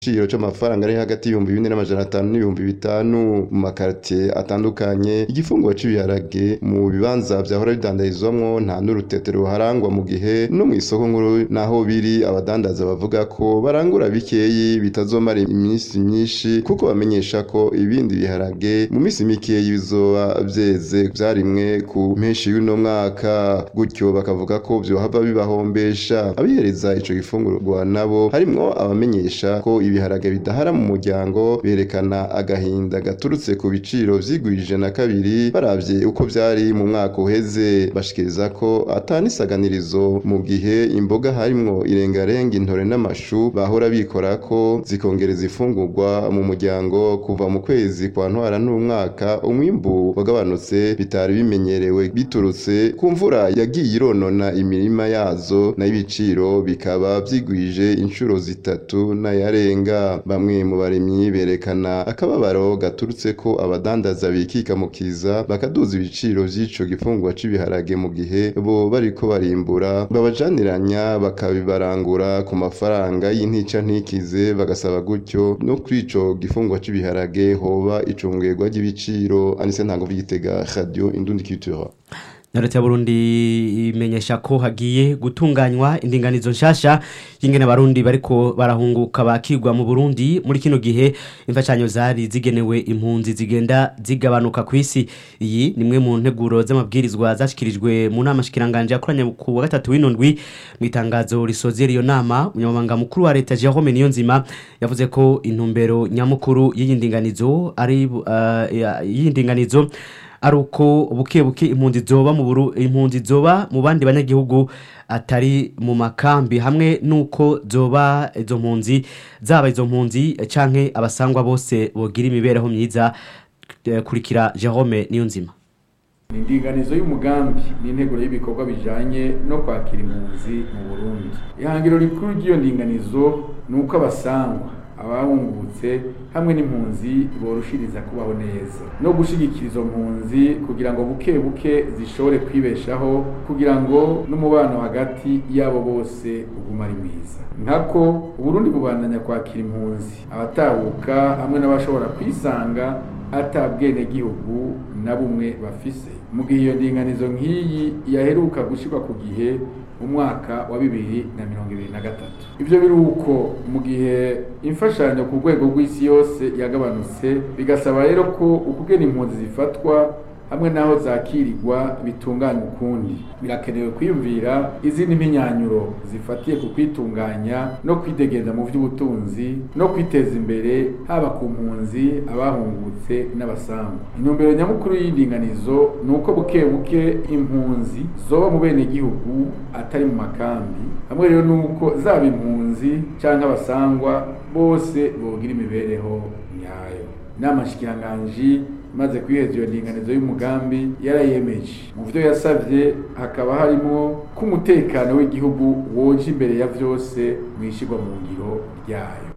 igiciro c'amafaranga ari hagati y'ibihumbi bine n'amajana atanu n'ibihumbi bitanu mu makartie atandukanye igifunguro c'ibiharage mu bibanza vyahora bidandarizwamwo nta n'urutete ruharangwa mu gihe no mw'isoko nkuru naho biri abadandaza bavuga ko barangura bikeyi bitazomara iminsi myinshi kuko bamenyesha ko ibindi biharage mu minsi mikeyi bizoba vyeze vyarimwe ku mpeshi y'uno mwaka gutyo bakavuga ko vyohava bibahombesha abihereza ico gifungurwa nabo harimwo abamenyesha ko ibiharage bidahara mu muryango berekana agahinda gaturutse ku biciro vyigwije na kabiri baravye uko vyari mu mwaka uheze bashikiriza ko atanisaganirizo mu gihe imboga harimwo irengarenga intore n'amashu bahora bikorako zikongereza ifungurwa mu muryango kuva mu kwezi kwa ntwara n'umwaka umwimbu wagabanutse bitari bimenyerewe biturutse ku mvura yagiye ironona imirima yazo nayo ibiciro bikaba vyigwije inshuro zitatu n'ayarenga bamwe mu barimyi berekana akababaro gaturutse ko abadandaza bikika mu kiza bakaduza ibiciro vy'ico gifungurwa c'ibiharage mu gihe bo bariko barimbura babajaniranya bakabibarangura ku mafaranga y'intica ntikize bagasaba gutyo no kuri ico gifungurwa c'ibiharage hoba icungerwa ry'ibiciro anise ntango vy'igitega radio indundi culture na leta ya burundi imenyesha ko hagiye gutunganywa indinganizo nshasha y'ingene abarundi bariko barahunguka bakigwa mu burundi muri kino gihe imfashanyo zari zigenewe impunzi zigenda zigabanuka ku isi iyi ni imwe mu nteguro z'amabwirizwa zashikirijwe mu nama shikiranganje yakoranye ku wa gatatu w'inondwi mu itangazo risozera iyo nama umunyamabanga mukuru wa leta Jerome Niyonzima yavuze ko intumbero nyamukuru y'iyi ndinganizo ari uh, y'iyi ndinganizo ari uko buke buke impunzi zoba mu buru impunzi zoba mu bandi banyagihugu atari mu makambi hamwe nuko zoba izo mpunzi zaba izo mpunzi canke abasangwa bose bogira imibereho myiza eh, kurikira Jerome Niyonzima ni indinganizo y'umugambi n'integuro y'ibikorwa bijanye no kwakira impunzi mu Burundi ihangiro rikuru ry'iyo ndinganizo ni uko abasangwa abahungutse hamwe n'impunzi borushiriza kubaho neza no gushigikira izo mpunzi kugira ngo buke buke zishobore kwibeshaho kugira ngo n'umubano hagati yabo bose uguma ari mwiza nkako uburundi bubandanya kwakira impunzi abatahuka hamwe n'abashobora kwisanga ata bwenegihugu na bumwe bafise mu gihe iyo ndinganizo nk'iyi yaheruka gushyirwa ku gihe mu mwaka wa bibiri na mirongo ibiri na gatatu ibyo biri uko mu gihe imfashanyo ku rwego rw'isi yose yagabanutse bigasaba rero ko ukugena impunzi zifatwa hamwe n'aho zakirirwa bitunganya ukundi birakenewe kwiyumvira izindi mpinyanyuro zifatiye ku kwitunganya no kwidegeza mu by'ubutunzi no kwiteza imbere haba ku mpunzi abahungutse n'abasangwa intumbero nyamukuru y'indinganizo ni uko buke buke impunzi zoba mu bene gihugu atari mu makambi hamwe rero ni uko zaba impunzi cyangwa abasangwa bose bogira imibereho nyayo inama nshikiranganji maze kwiheza iyo ndinganizo y'umugambi yarayemeje mu byo yasabye hakaba harimo ko umutekano w'igihugu woje imbere ya byose mu ishyirwa mu ngiro ryayo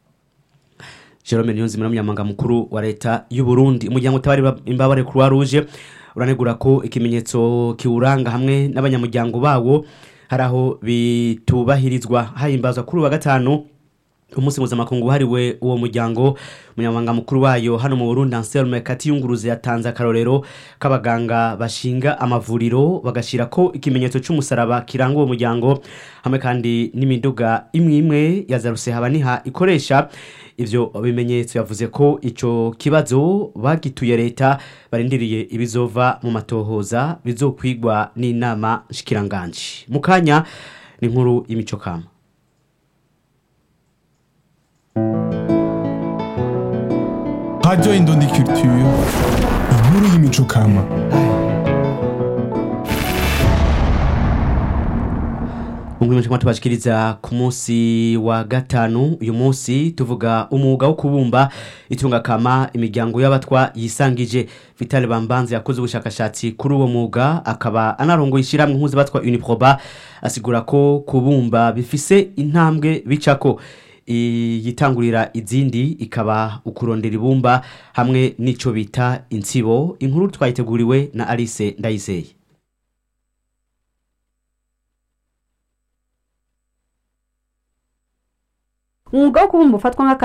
Jerome Niyonzima n'umunyamabanga mukuru wa leta y'u Burundi umuryango utabari imbabare Croix Rouge uranegura ko ikimenyetso kiwuranga hamwe n'abanyamuryango bawo hari aho bitubahirizwa hahimbazwa kuri wa gatanu umunsi mpuzamakungu wahariwe uwo muryango umunyamabanga mukuru wayo hano mu burundi anselme katiyunguruze yatanze akarorero k'abaganga bashinga amavuriro bagashyira ko ikimenyetso cy'umusaraba kiranga uwo muryango hamwe kandi n'imiduga imwe imwe ya zarusehaba ikoresha ivyo bimenyetso yavuze ko ico kibazo bagituye leta barindiriye ibizova mu matohoza bizokwigwa n'inama shikiranganje mu kanya ni inkuru y'imico kama Radio Indundi Culture, inkuru y'imico kama. Mungu mchikama tubashikiriza ku munsi wa gatanu uyu munsi tuvuga umwuga wo kubumba itunga kama imiryango y'abatwa yisangije Vital Bambanze yakoze ubushakashatsi kuri uwo mwuga akaba anarongo ishiramwe impuzu batwa Uniproba asigura ko kubumba bifise intambwe bicako yitangurira izindi ikaba ukurondera ibumba hamwe n'ico bita insibo inkuru twayiteguriwe na Alice Ndayizeye umwuga wo kubumba ufatwa nk'akazi